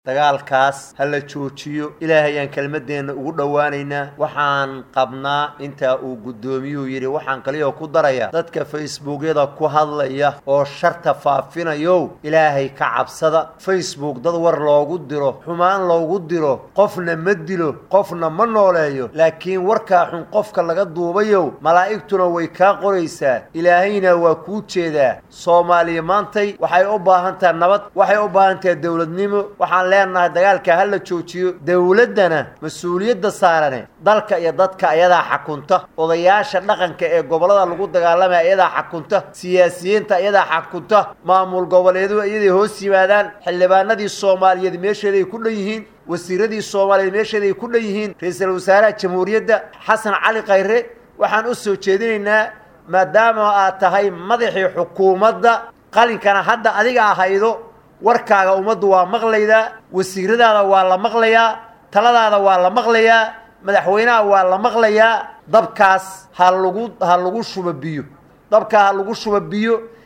dagaalkaas ha la joojiyo ilaahay aan kelmadeenna ugu dhowaanaynaa waxaan qabnaa intaa uu guddoomiyuhu yidhi waxaan kaliya ku daraya dadka facebookyada ku hadlaya oo sharta faafinayow ilaahay ka cabsada facebook dad war loogu diro xumaan loogu diro qofna ma dilo qofna ma nooleeyo laakiin warkaa xun qofka laga duubayow malaa'igtuna way kaa qoraysaa ilaahayna waa kuu jeedaa soomaaliya maantay waxay u baahan tahay nabad waxay u baahan tahay dowladnimo waxaan leenahay dagaalka ha la joojiyo dowladdana mas-uuliyadda saarane dalka iyo dadka ayadaa xakunta odayaasha dhaqanka ee gobollada lagu dagaalamaya iyadaa xakunta siyaasiyiinta iyadaa xakunta maamul goboleedu iyaday hoos yimaadaan xildhibaanadii soomaaliyeed meesheeday ku dhan yihiin wasiiradii soomaaliyeed meesheeday ku dhan yihiin ra-iisul wasaaraha jamhuuriyadda xasan cali khayre waxaan u soo jeedinaynaa maadaama aad tahay madaxii xukuumadda qalinkana hadda adiga ahaydo warkaaga ummaddu waa maqlaydaa wasiiradaada waa la maqlayaa taladaada waa la maqlayaa madaxweynaha waa la maqlayaa dabkaas ha lagu ha lagu shuba biyo dabkaa ha lagu shuba biyo